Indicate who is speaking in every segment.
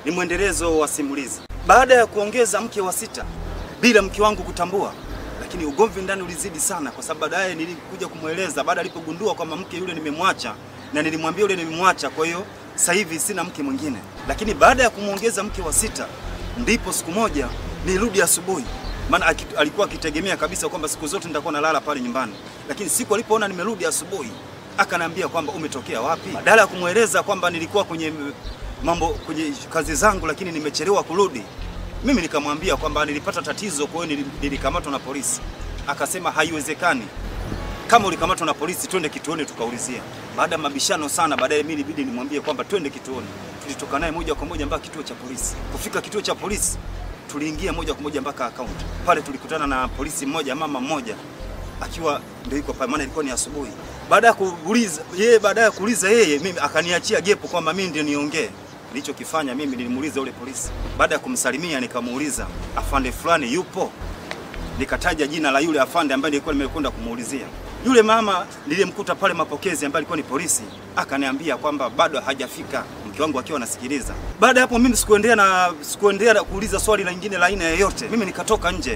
Speaker 1: ni mwendelezo wa simulizi. Baada ya kuongeza mke wa sita bila mke wangu kutambua, lakini ugomvi ndani ulizidi sana, kwa sababu baadaye nilikuja kumweleza baada alipogundua kwamba mke yule nimemwacha, na nilimwambia yule nimemwacha, kwa hiyo sasa hivi sina mke mwingine. Lakini baada ya kumwongeza mke wa sita, ndipo siku moja nilirudi asubuhi, maana aki- alikuwa akitegemea kabisa kwamba siku zote nitakuwa nalala pale nyumbani, lakini siku alipoona nimerudi asubuhi akaniambia kwamba umetokea wapi. Badala ya kumweleza kwamba nilikuwa kwenye mambo kwenye kazi zangu, lakini nimechelewa kurudi, mimi nikamwambia kwamba nilipata tatizo, kwa hiyo nili- nilikamatwa na polisi. Akasema haiwezekani, kama ulikamatwa na polisi, twende kituoni tukaulizia. Baada ya mabishano sana, baadaye mimi ilibidi nimwambie kwamba twende kituoni. Tulitoka naye moja kwa moja mpaka kituo cha polisi. Kufika kituo cha polisi, tuliingia moja kwa moja mpaka akaunti pale. Tulikutana na polisi mmoja, mama mmoja akiwa ndio yuko pale, maana ilikuwa ni asubuhi. Baada ya kuuliza yeye, baada ya kuuliza yeye, mimi akaniachia gepo kwamba mimi ndio niongee. Nilichokifanya mimi nilimuuliza yule polisi. Baada ya kumsalimia, nikamuuliza afande fulani yupo nikataja jina la yule afande ambaye nilikuwa nimekwenda kumuulizia. Yule mama nilimkuta pale mapokezi, ambaye alikuwa ni polisi, akaniambia kwamba bado hajafika, mke wangu akiwa anasikiliza. Baada ya hapo, mimi sikuendelea na sikuendelea na kuuliza swali la lingine la aina yoyote. Mimi nikatoka nje,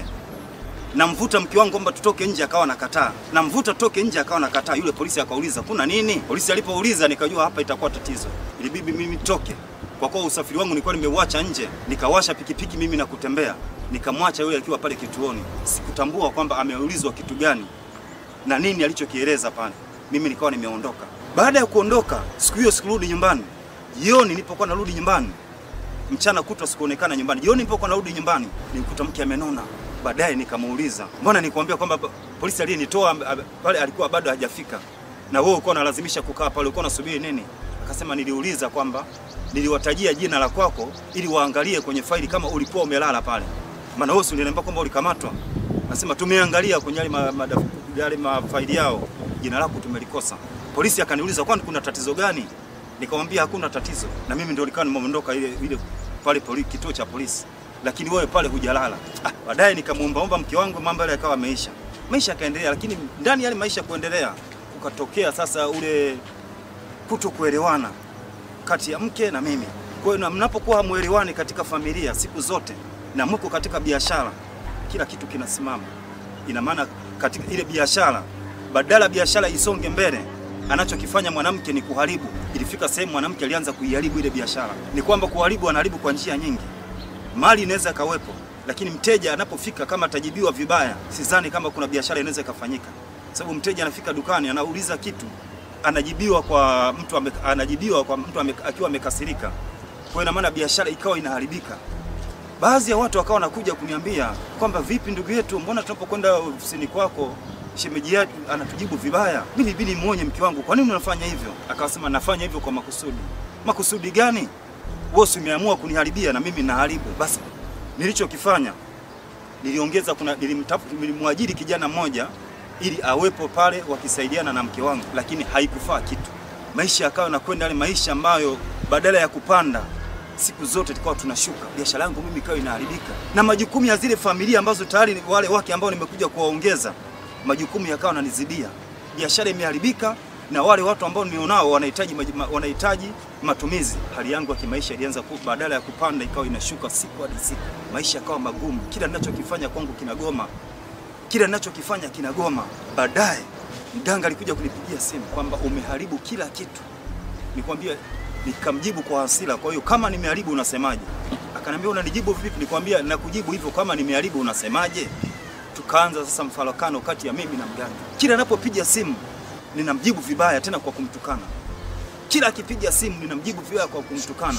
Speaker 1: namvuta mke wangu kwamba tutoke nje, akawa nakataa. Namvuta tutoke nje, akawa nakataa. Yule polisi akauliza kuna nini? Polisi alipouliza nikajua hapa itakuwa tatizo, ilibidi mimi toke kwa kuwa usafiri wangu nilikuwa nimeuacha nje, nikawasha pikipiki mimi na kutembea, nikamwacha yule akiwa pale kituoni. Sikutambua kwamba ameulizwa kitu gani na nini alichokieleza pale. Mimi nikawa nimeondoka. Baada ya kuondoka, siku hiyo sikurudi nyumbani. Jioni nilipokuwa narudi nyumbani, mchana kutwa sikuonekana nyumbani. Jioni nilipokuwa narudi nyumbani, nilikuta mke amenona. Baadaye nikamuuliza, mbona nikwambia kwamba pa- polisi aliyenitoa ab- pale alikuwa bado hajafika, na wewe ulikuwa unalazimisha kukaa pale, ulikuwa unasubiri nini? Akasema niliuliza kwamba niliwatajia jina la kwako ili waangalie kwenye faili kama ulikuwa umelala pale, maana wewe si uliniambia kwamba ulikamatwa. Nasema tumeangalia kwenye yale ma, ma, yale mafaili yao, jina lako tumelikosa. Polisi akaniuliza kwani kuna tatizo gani? Nikamwambia hakuna tatizo, na mimi ndio nikawa nimeondoka ile ile pale poli, kituo cha polisi, lakini wewe pale hujalala. Ah, baadaye nikamwombaomba mke wangu, mambo yale yakawa yameisha, maisha yakaendelea, lakini ndani ya yale maisha kuendelea, kukatokea sasa ule kutokuelewana kati ya mke na mimi. Kwa hiyo na mnapokuwa hamuelewani katika familia siku zote na mko katika biashara, kila kitu kinasimama. Ina maana katika ile biashara, badala biashara isonge mbele, anachokifanya mwanamke ni kuharibu. Ilifika sehemu mwanamke alianza kuiharibu ile biashara. Ni kwamba kuharibu, anaharibu kwa njia nyingi. Mali inaweza kawepo, lakini mteja anapofika, kama atajibiwa vibaya, sidhani kama kuna biashara inaweza ikafanyika, sababu mteja anafika dukani, anauliza kitu anajibiwa kwa mtu ame, anajibiwa kwa mtu ame, akiwa amekasirika. Kwa hiyo ina maana biashara ikawa inaharibika. Baadhi ya watu wakawa wanakuja kuniambia kwamba vipi, ndugu yetu, mbona tunapokwenda ofisini kwako shemeji yetu anatujibu vibaya? Mimi bili muonye mke wangu, kwa nini unafanya hivyo? Akasema nafanya hivyo kwa makusudi. Makusudi gani? Wewe si umeamua kuniharibia na mimi naharibu. Basi nilichokifanya niliongeza, kuna nilimtafuta, nilimwajiri kijana mmoja ili awepo pale wakisaidiana na mke wangu, lakini haikufaa kitu. Maisha yakawa nakwenda yale maisha ambayo badala ya kupanda siku zote tukawa tunashuka. Biashara yangu mimi ikawa inaharibika, na majukumu ya zile familia ambazo tayari wale wake ambao nimekuja kuwaongeza, majukumu yakawa yananizidia. Biashara imeharibika na wale watu ambao nilionao wanahitaji maji- ma- wanahitaji matumizi. Hali yangu ya kimaisha ilianza ku, badala ya kupanda ikawa inashuka siku hadi siku. Maisha yakawa magumu, kila ninachokifanya kwangu kinagoma kila ninachokifanya kinagoma. Baadaye mganga alikuja kunipigia simu kwamba umeharibu kila kitu. Nikwambia, nikamjibu kwa hasira. Kwa hiyo kama nimeharibu unasemaje? Akaniambia unanijibu vipi? Nikwambia nakujibu hivyo, kama nimeharibu unasemaje? Tukaanza sasa mfarakano kati ya mimi na mganga. Kila anapopiga simu ninamjibu vibaya, tena kwa kumtukana. Kila akipiga simu ninamjibu vibaya kwa kumtukana.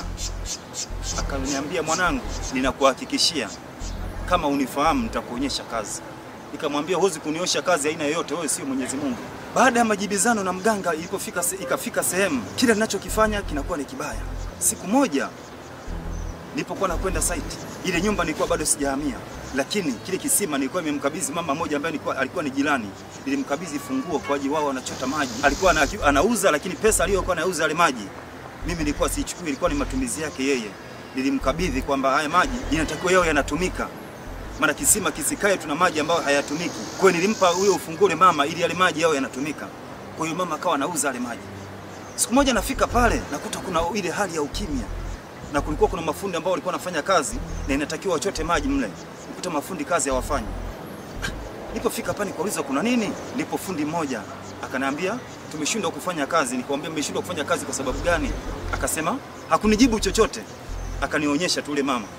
Speaker 1: Akaniambia, mwanangu, ninakuhakikishia kama unifahamu nitakuonyesha kazi. Nikamwambia huwezi kuniosha kazi aina yoyote, wewe sio Mwenyezi Mungu. Baada ya majibizano na mganga, ilipofika se, ikafika sehemu kile ninachokifanya kinakuwa ni kibaya. Siku moja nilipokuwa nakwenda site, ile nyumba nilikuwa bado sijahamia, lakini kile kisima nilikuwa nimemkabidhi mama mmoja ambaye nilikuwa, alikuwa ni jirani. Nilimkabidhi funguo kwa ajili wao wanachota maji. Alikuwa ana, anauza, lakini pesa aliyokuwa anauza yale maji mimi nilikuwa siichukui, ilikuwa ni matumizi yake yeye. Nilimkabidhi kwamba haya maji inatakiwa yao yanatumika maana kisima kisikae tuna maji ambayo hayatumiki. Kwa hiyo nilimpa huyo ufunguo ule mama ili yale maji yao yanatumika. Kwa hiyo mama akawa anauza yale maji. Siku moja nafika pale nakuta kuna ile hali ya ukimya. na kulikuwa kuna mafundi ambao walikuwa wanafanya kazi na inatakiwa wachote maji mle, nikuta mafundi kazi hawafanyi. Nilipofika hapa nikauliza kuna nini, ndipo fundi mmoja akaniambia tumeshindwa kufanya kazi. Nikamwambia mmeshindwa kufanya kazi kwa sababu gani? Akasema hakunijibu chochote, akanionyesha tu ule mama.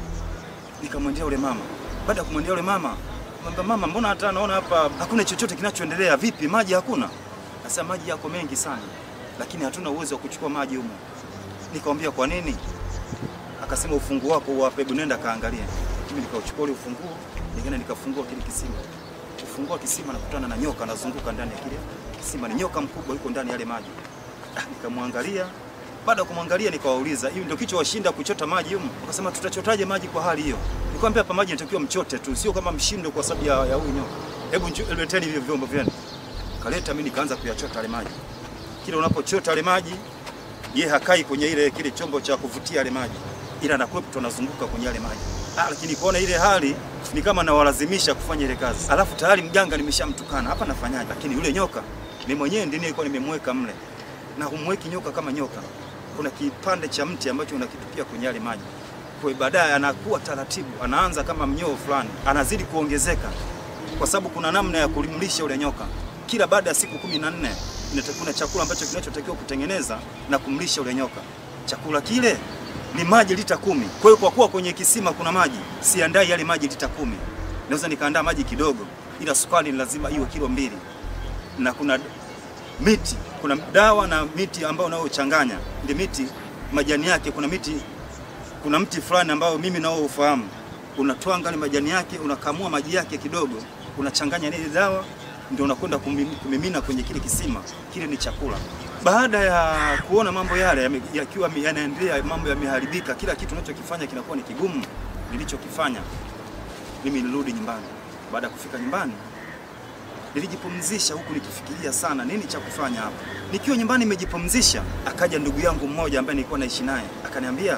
Speaker 1: Nikamwendea ule mama. Baada ya kumwendea ule mama, mwambia mama, mbona hata naona hapa hakuna chochote kinachoendelea, vipi maji hakuna? Akasema maji yako mengi sana, lakini hatuna uwezo wa kuchukua maji humo. Nikamwambia kwa nini? Akasema ufunguo wako uwape, hebu nenda kaangalie. Mimi nikauchukua ule ufunguo, nikaenda nikafungua kile kisima. Kufungua kisima nakutana na nyoka anazunguka ndani ya kile kisima. Ni nyoka mkubwa yuko ndani ya yale maji. Ah, nikamwangalia. Baada ya kumwangalia nikawauliza, hivi ndio kichwa washinda kuchota maji humo? Wakasema tutachotaje maji kwa hali hiyo? Nikamwambia hapa maji yanatakiwa mchote tu, sio kama mshindo kwa sababu ya ya huyu nyoka. Hebu njo- leteni hivyo vyombo vyenu. Kaleta, mimi nikaanza kuyachota yale maji. Kila unapochota yale maji, ye hakai kwenye ile kile chombo cha kuvutia yale maji, ila anakuwepo anazunguka kwenye yale maji. Ah, lakini kuona ile hali ni kama nawalazimisha kufanya ile kazi, alafu tayari mganga nimeshamtukana hapa, nafanyaje? Lakini yule nyoka mimi mwenyewe ndiye nilikuwa nimemweka mle, na humweki nyoka kama nyoka. Kuna kipande cha mti ambacho unakitupia kwenye yale maji, kwa hiyo baadaye anakuwa taratibu, anaanza kama mnyoo fulani, anazidi kuongezeka, kwa sababu kuna namna ya kulimlisha yule nyoka. Kila baada ya siku kumi na nne inatakiwa kuna chakula ambacho kinachotakiwa kutengeneza na kumlisha yule nyoka. Chakula kile ni maji lita kumi. Kwa hiyo kwa kuwa kwenye kisima kuna maji, siandai yale maji lita kumi. Naweza nikaandaa maji kidogo, ila sukari ni lazima iwe kilo mbili, na kuna miti, kuna dawa na miti ambayo unayochanganya ile miti, majani yake, kuna miti, kuna mti fulani ambao mimi nao ufahamu, unatwanga ile majani yake, unakamua maji yake kidogo, unachanganya na ile dawa ndio unakwenda kumim- kumimina kwenye kile kisima. Kile ni chakula. Baada ya kuona mambo yale yame- yakiwa yame- yanaendelea, mambo yameharibika, kila kitu unachokifanya kinakuwa ni kigumu, nilichokifanya mimi nilirudi nyumbani. Baada ya kufika nyumbani, nilijipumzisha huku nikifikiria sana nini cha kufanya hapa. Nikiwa nyumbani nimejipumzisha, akaja ndugu yangu mmoja ambaye nilikuwa naishi naye, akaniambia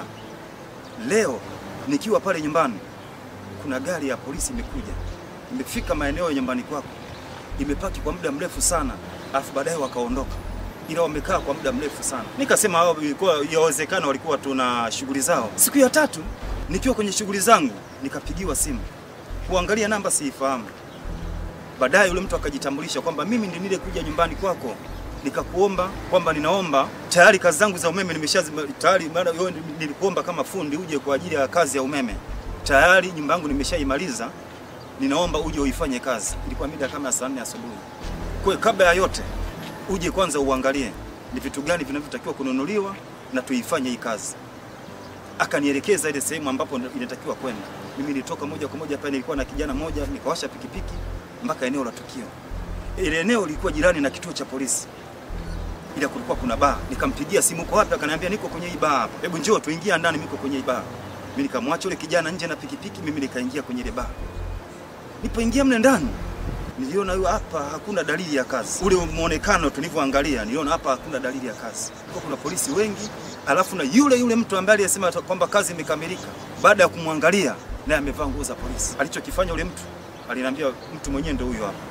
Speaker 1: leo nikiwa pale nyumbani, kuna gari ya polisi imekuja, imefika maeneo ya nyumbani kwako, imepaki kwa muda mrefu sana, alafu baadaye wakaondoka, ila wamekaa kwa muda mrefu sana. Nikasema hao ilikuwa yawezekana walikuwa tuna shughuli zao. Siku ya tatu nikiwa kwenye shughuli zangu, nikapigiwa simu, kuangalia namba siifahamu. Baadaye yule mtu akajitambulisha kwamba mimi ndiye nilikuja nyumbani kwako nikakuomba kwamba ninaomba tayari kazi zangu za umeme nimeshazima tayari, maana wewe nilikuomba kama fundi uje kwa ajili ya kazi ya umeme tayari, nyumba yangu nimeshaimaliza, ninaomba uje uifanye kazi. Ilikuwa mida kama ya saa nne asubuhi. Kwa hiyo kabla ya yote uje kwanza uangalie ni vitu gani vinavyotakiwa kununuliwa na tuifanye hii kazi. Akanielekeza ile sehemu ambapo inatakiwa kwenda. Mimi nilitoka moja kwa moja pale, nilikuwa na kijana mmoja, nikawasha pikipiki mpaka eneo la tukio. Ile eneo lilikuwa jirani na kituo cha polisi, ila kulikuwa kuna baa. Nikampigia simu, uko wapi? Akaniambia niko kwenye hii baa hapa, hebu njoo tuingia ndani, niko kwenye hii baa. Mimi nikamwacha yule kijana nje na pikipiki, mimi nikaingia kwenye ile baa. Nipoingia mle ndani niliona huyo hapa hakuna dalili ya kazi. Ule muonekano tulivyoangalia, niliona hapa hakuna dalili ya kazi. Kwa kuna polisi wengi, alafu na yule yule mtu ambaye aliyesema kwamba kazi imekamilika, baada ya kumwangalia naye amevaa nguo za polisi. Alichokifanya yule mtu, aliniambia mtu mwenyewe ndio huyo hapa.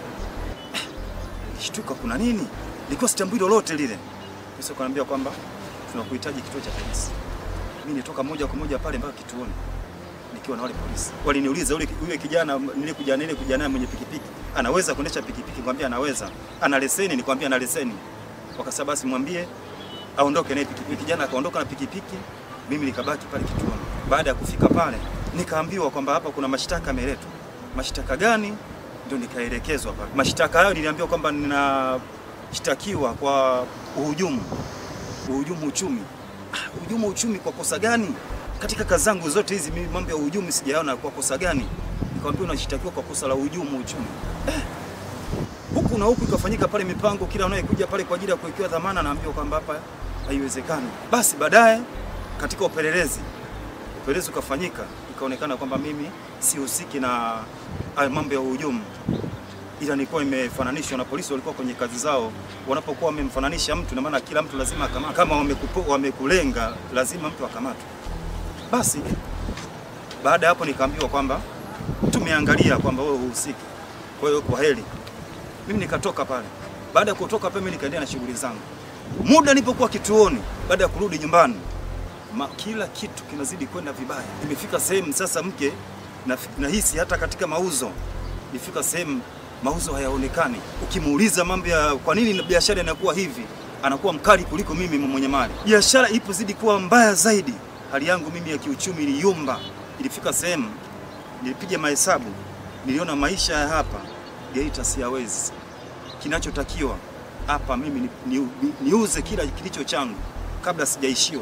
Speaker 1: Nilishtuka, kuna nini? Nilikuwa sitambui lolote lile. Sasa kaniambia kwamba tunakuhitaji kituo cha polisi. Mimi nitoka moja kwa moja pale mpaka kituoni nikiwa na wale polisi. Waliniuliza yule yule kijana nilikuja nile kuja naye mwenye pikipiki, anaweza kuendesha pikipiki? Nikwambia anaweza. Ana leseni? Nikwambia ana leseni. Wakasema basi mwambie aondoke naye pikipiki. Kijana akaondoka na pikipiki, mimi nikabaki pale kituoni. Baada ya kufika pale, nikaambiwa kwamba hapa kuna mashtaka yameletwa. Mashtaka gani? Ndio nikaelekezwa pale. Mashtaka hayo niliambiwa kwamba ninashtakiwa kwa uhujumu, uhujumu uchumi. Ah, uhujumu uchumi kwa kosa gani? Katika kazi zangu zote hizi mimi mambo ya uhujumu sijaona kwa kosa gani. Nikamwambia unashtakiwa kwa kosa la uhujumu uchumi. Eh, huku na huku ikafanyika pale mipango, kila anayekuja pale kwa ajili ya kuwekewa dhamana naambiwa kwamba hapa haiwezekani. Basi baadaye katika upelelezi upelelezi ukafanyika, ikaonekana kwamba mimi sihusiki na hayo mambo ya uhujumu, ila nilikuwa nimefananishwa na polisi. Walikuwa kwenye kazi zao, wanapokuwa wamemfananisha mtu, na maana kila mtu lazima akamatwe. Kama wamekupo, wamekulenga, lazima mtu akamatwe. Basi baada ya hapo nikaambiwa kwamba tumeangalia kwamba wewe uhusiki, kwa hiyo kwa heri. Mimi nikatoka pale. Baada ya kutoka pale, mimi nikaendelea na shughuli zangu. Muda nilipokuwa kituoni, baada ya kurudi nyumbani, ma, kila kitu kinazidi kwenda vibaya. Imefika sehemu sasa mke na, nahisi hata katika mauzo ifika sehemu mauzo hayaonekani. Ukimuuliza mambo ya kwa nini biashara inakuwa hivi, anakuwa mkali kuliko mimi mwenye mali. Biashara ipo zidi kuwa mbaya zaidi. Hali yangu mimi ya kiuchumi iliyumba. Ilifika sehemu nilipiga mahesabu, niliona maisha ya hapa Geita siyawezi. Kinachotakiwa hapa mimi ni, ni, ni, niuze kila kilicho changu kabla sijaishiwa,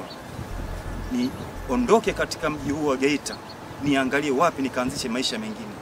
Speaker 1: niondoke katika mji huu wa Geita, niangalie wapi nikaanzishe maisha mengine.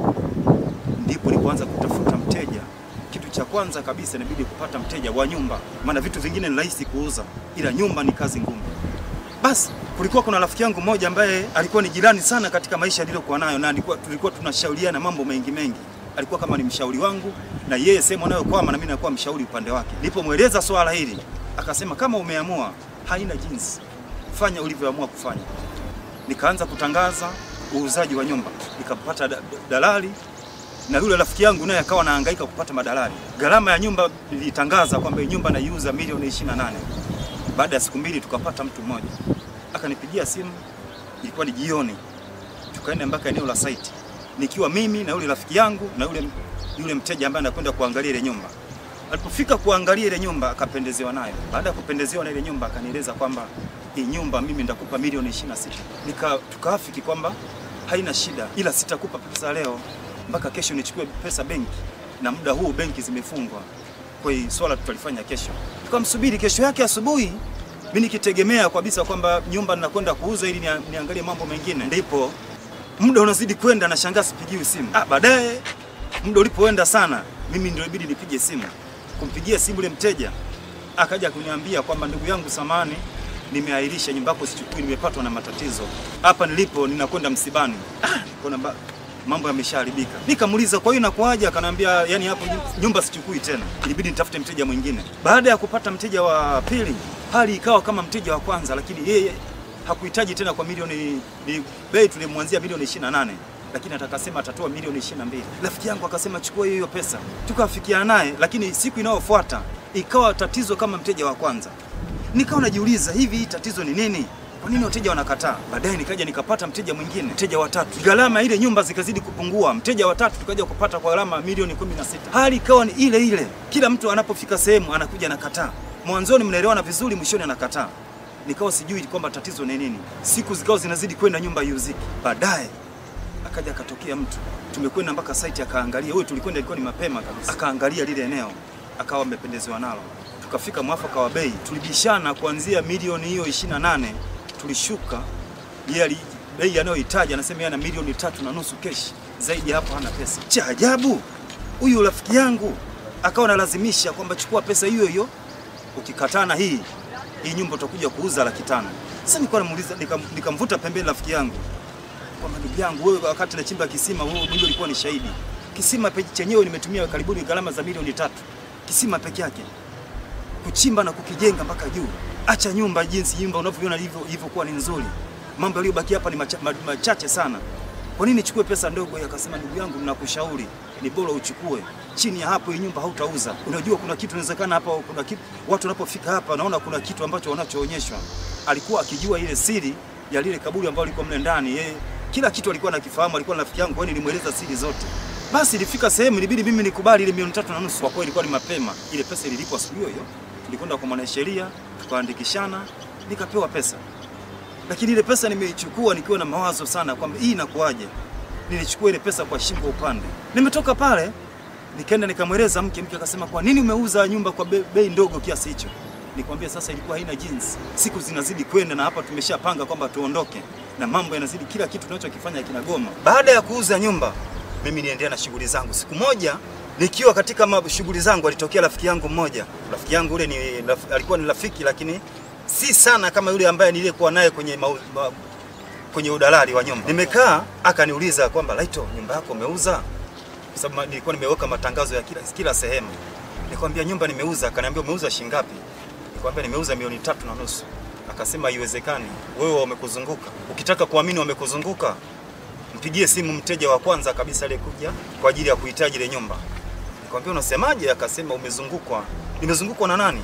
Speaker 1: Ndipo nilipoanza kutafuta mteja. Kitu cha kwanza kabisa inabidi kupata mteja wa nyumba, maana vitu vingine ni rahisi kuuza, ila nyumba ni kazi ngumu. Basi kulikuwa kuna rafiki yangu mmoja ambaye alikuwa ni jirani sana katika maisha niliyokuwa nayo, na alikuwa tulikuwa tunashauriana mambo mengi mengi. Alikuwa kama ni mshauri wangu, na yeye sehemu anayokwama na mimi nakuwa mshauri upande wake. Nilipomweleza swala hili, akasema kama umeamua, haina jinsi, fanya ulivyoamua kufanya. Nikaanza kutangaza uuzaji wa nyumba, nikampata da- dalali na yule rafiki yangu naye akawa anahangaika kupata madalali. Gharama ya nyumba nilitangaza kwamba hii nyumba naiuza milioni 28. Baada ya siku mbili tukapata mtu mmoja akanipigia simu, ilikuwa ni jioni, tukaenda mpaka eneo la site, nikiwa mimi na yule rafiki yangu na yule, yule mteja ambaye anakwenda kuangalia ile nyumba. Alipofika kuangalia ile nyumba akapendezewa nayo. Baada ya kupendezewa na ile nyumba akanieleza kwamba hii nyumba mimi nitakupa milioni 26. Nika tukaafiki kwamba haina shida, ila sitakupa pesa leo mpaka kesho nichukue pesa benki, na muda huu benki zimefungwa. Kwa hiyo swala tutalifanya kesho. Tukamsubiri kesho yake asubuhi, mimi nikitegemea kabisa kwamba nyumba ninakwenda kuuza ili nia- niangalie mambo mengine, ndipo muda unazidi kwenda, nashangaa sipigiwi simu. Ah, baadaye muda ulipoenda sana, mimi ndio ibidi nipige simu, kumpigia simu ile mteja, akaja kuniambia kwamba ndugu yangu, samani nimeahirisha nyumba yako sichukui, nimepatwa na matatizo hapa nilipo, ninakwenda msibani. Ah, kuna ba- mambo yameshaharibika. Nikamuuliza kwa hiyo inakuaje? Akaniambia yani hapo nyumba sichukui tena, ilibidi nitafute mteja mwingine. Baada ya kupata mteja wa pili, hali ikawa kama mteja wa kwanza, lakini yeye hakuhitaji tena kwa milioni ni bei tulimwanzia milioni 28 lakini atakasema atatoa milioni 22. Rafiki yangu akasema chukua hiyo hiyo pesa, tukafikiana naye, lakini siku inayofuata ikawa tatizo kama mteja wa kwanza. Nikawa najiuliza hivi, hii tatizo ni nini? Kwa nini wateja wanakataa? Baadaye nikaja nikapata mteja mwingine, mteja wa tatu, gharama ile nyumba zikazidi kupungua. Mteja wa tatu tukaja kupata kwa gharama milioni 16. Hali ikawa ni ile ile, kila mtu anapofika sehemu anakuja anakataa. Mwanzoni mnaelewana vizuri, mwishoni anakataa. Nikawa sijui kwamba tatizo ni nini. Siku zikawa zinazidi kwenda, nyumba iuziki. Baadaye akaja akatokea mtu, tumekwenda mpaka site akaangalia. Huyo tulikwenda ilikuwa ni mapema kabisa, akaangalia lile eneo akawa amependezewa nalo, tukafika mwafaka wa bei, tulibishana kuanzia milioni hiyo 28 tulishuka. Yeye ali bei anayohitaji anasema yeye ana milioni tatu na nusu keshi, zaidi ya hapo hana pesa. Cha ajabu, huyu rafiki yangu akawa analazimisha kwamba chukua pesa hiyo hiyo, ukikataa na hii hii nyumba utakuja kuuza laki tano. Sasa nilikuwa namuuliza, nikam- nikamvuta pembeni rafiki yangu kwamba ndugu yangu, wewe wakati nachimba kisima, wewe mwenyewe ulikuwa ni shahidi. Kisima pe- chenyewe nimetumia karibuni gharama za milioni tatu, kisima peke yake kuchimba na kukijenga mpaka juu. Acha nyumba jinsi nyumba unavyoiona ilivyo ilivyokuwa ni nzuri, mambo yaliyobaki hapa ni macha, ma- machache sana. Kwa nini nichukue pesa ndogo? Yeye Akasema, ndugu yangu, ninakushauri ni bora uchukue chini ya hapo, hii nyumba hautauza. Unajua kuna kitu inawezekana hapa, kuna kitu watu wanapofika hapa naona kuna kitu ambacho wanachoonyeshwa. Alikuwa akijua ile siri ya lile kaburi ambalo liko mle ndani, yeye kila kitu alikuwa anakifahamu, alikuwa na rafiki yangu, kwa hiyo nilimweleza siri zote. Basi ilifika sehemu ilibidi mimi nikubali ile milioni tatu na nusu. Kwa kweli ilikuwa ni mapema, ile pesa ililipwa asubuhi hiyo. Tulikwenda kwa mwanasheria tukaandikishana, nikapewa pesa lakini ile pesa nimeichukua nikiwa na mawazo sana kwamba hii inakuwaje. Nilichukua ile pesa kwa shingo upande. Nimetoka pale nikaenda nikamweleza mke, mke akasema kwa nini umeuza nyumba kwa be- bei ndogo kiasi hicho? Nikwambia sasa ilikuwa haina jinsi, siku zinazidi kwenda na hapa tumeshapanga kwamba tuondoke na mambo yanazidi, kila kitu tunachokifanya kinagoma. Baada ya kuuza nyumba, mimi niendelea na shughuli zangu. Siku moja nikiwa katika ma- shughuli zangu, alitokea rafiki yangu mmoja. Rafiki yangu ule ni raf- alikuwa ni rafiki lakini si sana kama yule ambaye niliyekuwa naye kwenye mau, ma, kwenye udalali wa nyumba. Nimekaa akaniuliza kwamba Laito, nyumba yako umeuza? Kwa sababu ma- nilikuwa nimeweka matangazo ya kila, kila sehemu. Nikamwambia nyumba nimeuza. Akaniambia umeuza shilingi ngapi? Nikamwambia nimeuza milioni tatu na nusu. Akasema haiwezekani, wewe wamekuzunguka. Ukitaka kuamini wamekuzunguka, mpigie simu mteja wa kwanza kabisa aliyekuja kwa ajili ya kuhitaji ile nyumba. Nikamwambia unasemaje? Akasema umezungukwa. Nimezungukwa na nani?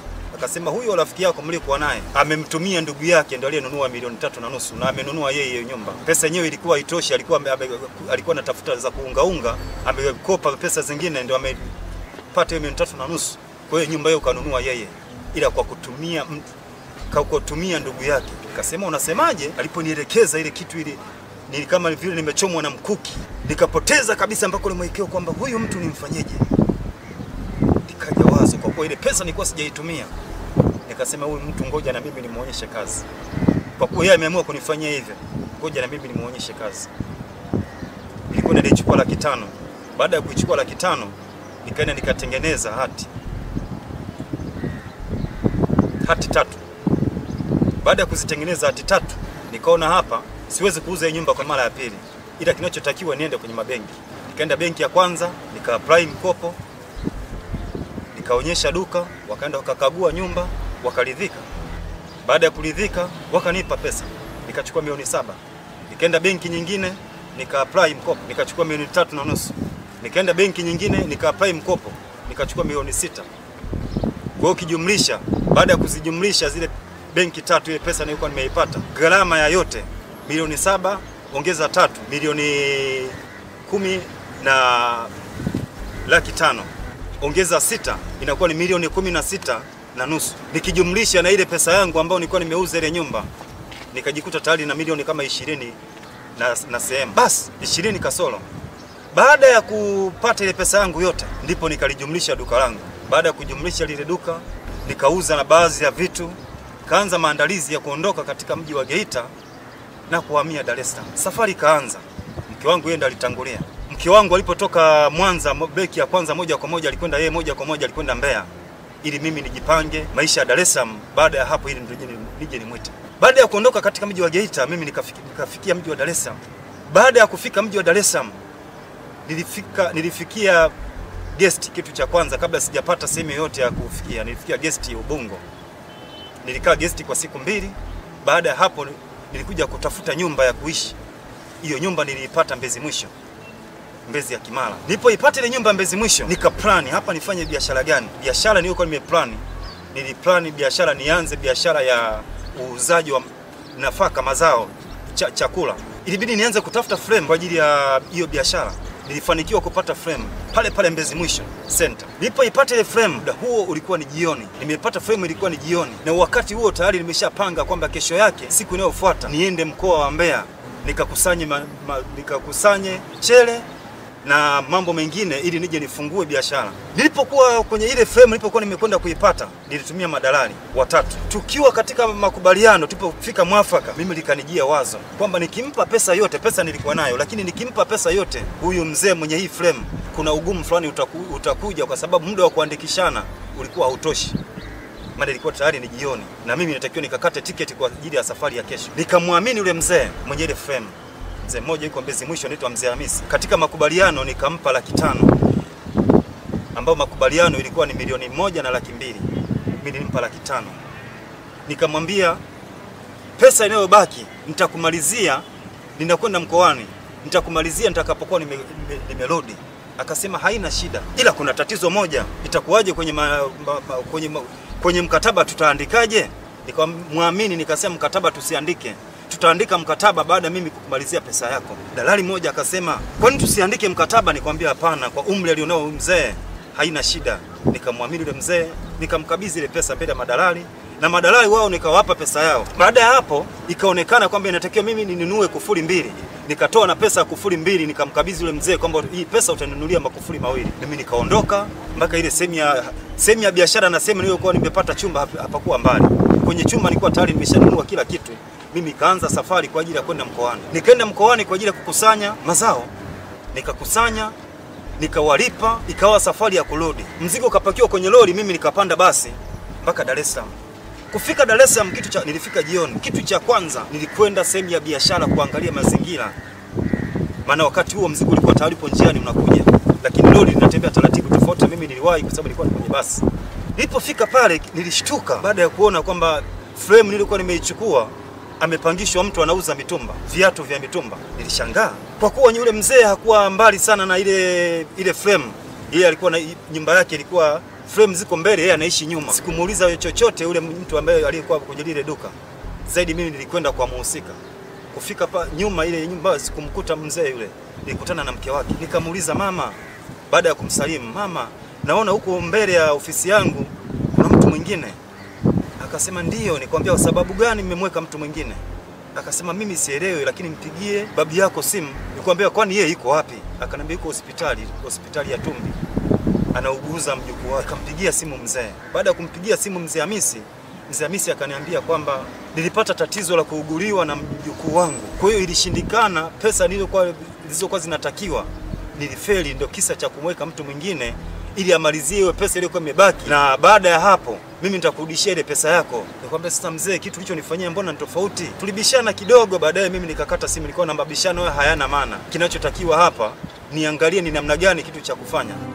Speaker 1: Akasema huyo rafiki yako mliokuwa naye amemtumia ndugu yake ndio aliyenunua milioni tatu na nusu na amenunua yeye hiyo nyumba. Pesa yenyewe ilikuwa haitoshi, alikuwa ame, ame, alikuwa anatafuta za kuungaunga, amekopa pesa zingine ndio amepata hiyo milioni tatu na nusu. Kwa hiyo nyumba hiyo kanunua yeye, ila kwa kutumia mtu kwa kutumia ndugu yake. Akasema unasemaje? Aliponielekeza ile kitu ile ni kama vile nimechomwa na mkuki, nikapoteza kabisa mpaka ule mwelekeo kwamba huyu mtu nimfanyeje. Nikaja wazo, kwa kuwa ile pesa nilikuwa sijaitumia, nikasema huyu mtu ngoja na mimi nimuonyeshe kazi, kwa kuwa yeye ameamua kunifanyia hivyo, ngoja na mimi nimuonyeshe kazi. Nilikuwa nilichukua laki tano. Baada ya kuichukua laki tano, nikaenda nikatengeneza hati hati tatu. Baada ya kuzitengeneza hati tatu, nikaona hapa siwezi kuuza hii nyumba kwa mara ya pili, ila kinachotakiwa niende kwenye mabenki. Nikaenda benki ya kwanza, nika apply mkopo, nikaonyesha duka, wakaenda wakakagua nyumba, wakaridhika. Baada ya kuridhika, wakanipa pesa, nikachukua milioni saba. Nikaenda benki nyingine, nika apply mkopo, nikachukua milioni tatu na nusu. Nikaenda benki nyingine, nika apply mkopo, nikachukua milioni sita. Kwa hiyo ukijumlisha, baada ya kuzijumlisha zile benki tatu, ile pesa nilikuwa nimeipata, gharama ya yote milioni saba ongeza tatu milioni kumi na laki tano ongeza sita inakuwa ni milioni kumi na sita na nusu. Nikijumlisha na ile pesa yangu ambayo nilikuwa nimeuza ile nyumba, nikajikuta tayari na milioni kama ishirini na, na sehemu basi ishirini kasoro. Baada ya kupata ile pesa yangu yote, ndipo nikalijumlisha duka langu. Baada ya kujumlisha lile duka, nikauza na baadhi ya vitu, kaanza maandalizi ya kuondoka katika mji wa Geita na kuhamia Dar es Salaam. Safari ikaanza, mke wangu yeye ndo alitangulia. Mke wangu alipotoka Mwanza beki ya kwanza, moja kwa moja alikwenda yeye, moja kwa moja alikwenda Mbeya ili mimi nijipange maisha ya Dar es Salaam. Baada ya hapo, ili nije nimwite. Baada ya kuondoka katika mji wa Geita, mimi nikafikia, nikafikia mji wa Dar es Salaam. Baada ya kufika mji wa Dar es Salaam, nilifika nilifikia guest, kitu cha kwanza kabla sijapata sehemu yoyote ya kufikia, nilifikia guest ya Ubungo. Nilikaa guest kwa siku mbili. Baada ya hapo nilikuja kutafuta nyumba ya kuishi. Hiyo nyumba niliipata Mbezi Mwisho, Mbezi ya Kimara. Nilipoipata ile nyumba Mbezi Mwisho, nika plan hapa nifanye biashara gani? Biashara niliyokuwa nimeplan, niliplan biashara nianze biashara ya uuzaji wa nafaka, mazao, cha, chakula. Ilibidi nianze kutafuta frame kwa ajili ya hiyo biashara. Nilifanikiwa kupata frame pale pale Mbezi Mwisho Center. Nilipoipata ile frame, muda huo ulikuwa ni jioni. Nimeipata frame ilikuwa ni jioni, na wakati huo tayari nimeshapanga kwamba kesho yake, siku inayofuata niende mkoa wa Mbeya nikakusanye ma, ma, nikakusanye chele na mambo mengine ili nije nifungue biashara. Nilipokuwa kwenye ile frame, nilipokuwa nimekwenda kuipata, nilitumia madalali watatu. Tukiwa katika makubaliano, tulipofika mwafaka, mimi likanijia wazo kwamba nikimpa pesa yote, pesa nilikuwa nayo, lakini nikimpa pesa yote huyu mzee mwenye hii frame, kuna ugumu fulani utaku, utakuja kwa sababu muda wa kuandikishana ulikuwa hautoshi maana ilikuwa tayari ni jioni na mimi natakiwa nikakate tiketi kwa ajili ya safari ya kesho. Nikamwamini yule mzee mwenye ile frame mzee mmoja yuko Mbezi Mwisho anaitwa Mzee Hamisi. Katika makubaliano nikampa laki tano ambayo makubaliano ilikuwa ni milioni moja na laki mbili mimi nilimpa laki tano nikamwambia pesa inayobaki nitakumalizia, ninakwenda mkoani, nitakumalizia nitakapokuwa nimerudi nime, nime akasema haina shida, ila kuna tatizo moja, itakuwaje kwenye, ma, ma, ma, kwenye, ma, kwenye mkataba tutaandikaje? Nikamwamini nikasema mkataba tusiandike tutaandika mkataba baada mimi kukumalizia pesa yako. Dalali mmoja akasema, kwani tusiandike mkataba? Nikwambia hapana, kwa umri alionao mzee haina shida. Nikamwamini yule mzee, nikamkabidhi ile pesa mbele ya madalali na madalali wao nikawapa pesa yao. Baada ya hapo, ikaonekana kwamba inatakiwa mimi ninunue kufuri mbili. Nikatoa na pesa ya kufuri mbili, nikamkabidhi yule mzee kwamba hii pesa utanunulia makufuri mawili. Mimi nikaondoka mpaka ile sehemu ya sehemu ya biashara na sehemu niliyokuwa nimepata chumba hapakuwa mbali. Kwenye chumba nilikuwa tayari nimeshanunua kila kitu mimi nikaanza safari kwa ajili ya kwenda mkoani. Nikaenda mkoani kwa ajili ya kukusanya mazao, nikakusanya, nikawalipa, ikawa safari ya kurudi. Mzigo ukapakiwa kwenye lori, mimi nikapanda basi mpaka Dar es Salaam. Kufika Dar es Salaam, kitu cha nilifika jioni. Kitu cha kwanza nilikwenda sehemu ya biashara kuangalia mazingira, maana wakati huo mzigo ulikuwa tayari upo njiani unakuja, lakini lori linatembea taratibu, tofauti mimi niliwahi kwa sababu nilikuwa kwenye basi. Nilipofika pale nilishtuka baada ya kuona kwamba frame nilikuwa nimeichukua amepangishwa mtu anauza mitumba, viatu vya mitumba. Nilishangaa kwa kuwa yule mzee hakuwa mbali sana na ile ile frame. Yeye alikuwa na nyumba yake ilikuwa frame ziko mbele, yeye anaishi nyuma. Sikumuuliza yeye chochote yule mtu ambaye aliyekuwa kwenye lile duka. Zaidi mimi nilikwenda kwa muhusika. Kufika pa nyuma ile nyumba sikumkuta mzee yule. Nilikutana na mke wake. Nikamuuliza mama, baada ya kumsalimu, mama, naona huko mbele ya ofisi yangu kuna mtu mwingine. Akasema ndiyo. Nikwambia kwa sababu gani mmemweka mtu mwingine? Akasema mimi sielewi, lakini mpigie babu yako simu. Nikwambia kwani yeye iko wapi? Akaniambia yuko hospitali, hospitali ya Tumbi, anauguza mjukuu wake. Akampigia simu mzee. Baada ya kumpigia simu mzee Hamisi, mzee Hamisi akaniambia kwamba nilipata tatizo la kuuguliwa na mjukuu wangu, kwa hiyo ilishindikana, pesa nilizokuwa zilizokuwa zinatakiwa nilifeli, ndio kisa cha kumweka mtu mwingine ili amalizie hiyo pesa iliyokuwa imebaki, na baada ya hapo mimi nitakurudishia ile pesa yako. Nikamwambia sasa, mzee, kitu ulichonifanyia mbona ni tofauti? Tulibishana kidogo, baadaye mimi nikakata simu. Nilikuwa na mabishano hayo hayana maana. Kinachotakiwa hapa niangalie ni namna gani kitu cha kufanya.